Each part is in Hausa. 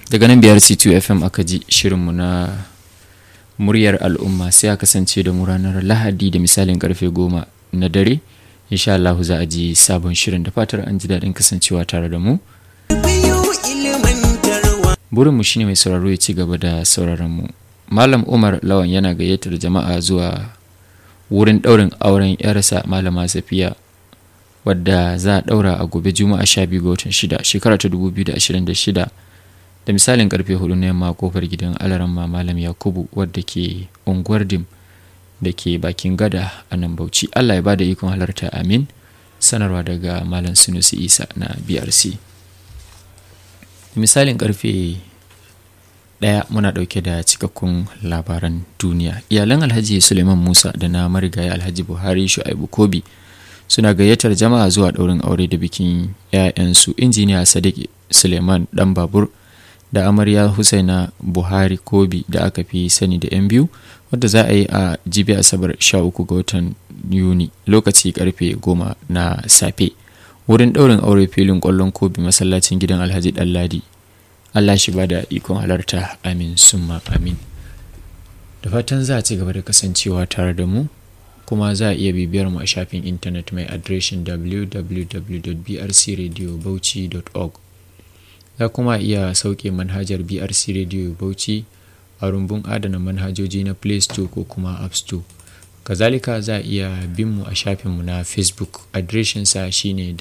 daga nan biyar c2 fm aka ji shirinmu na muryar al'umma sai a kasance da mu ranar lahadi da misalin karfe goma na dare insha Allah za a ji sabon shirin da fatar an ji daɗin kasancewa tare da mu burinmu shine mai sauraro ya ci gaba da sauraron mu malam umar lawan yana gayyatar jama'a zuwa wurin ɗaurin auren yarsa malama safiya wadda za a ɗaura a gobe juma'a 12 ga watan 6 shekara ta 2026 da misalin karfe 4 na yamma kofar gidan alaramma malam yakubu wadda ke unguwar dim da ke bakin gada a nan bauchi allah ya ba da ikon halarta amin sanarwa daga malam sunusi isa na brc misalin karfe daya muna dauke da cikakkun labaran duniya iyalan alhaji suleiman musa da na marigayi alhaji buhari shu'aibu kobi suna gayyatar jama'a zuwa daurin aure da bikin 'ya'yansu injiniya sadiq suleiman dan babur da amarya husaina buhari kobi da aka fi sani da 'yan biyu wadda za a yi a jibi asabar 13 ga watan yuni lokaci karfe 10 na safe wurin daurin aure filin kwallon kobi masallacin gidan alhaji ɗanladi allah shi ba da ikon halarta amin summa amin da fatan za a ci gaba da kasancewa tare da mu kuma za a iya bibiyar mu a shafin intanet mai adireshin www.brcradiobauchi.org za kuma iya sauke manhajar brc radio bauchi a rumbun adana manhajoji na play store ko kuma app store kazalika za a iya bin mu a shafinmu na facebook adireshinsa shine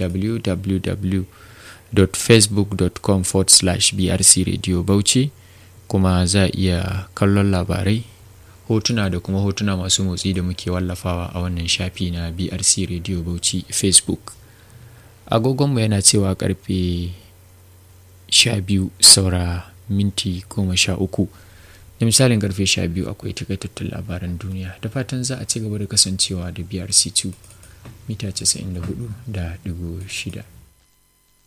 www.facebook.com brc radio bauchi kuma za a iya kallon labarai hotuna da kuma hotuna masu motsi da muke wallafawa a wannan shafi na brc radio bauchi facebook agogonmu yana cewa karfe sha biyu saura minti goma sha uku da misalin karfe sha biyu akwai takaitattun labaran duniya da fatan za a ci gaba da kasancewa da brc2 mita 94 da digo shida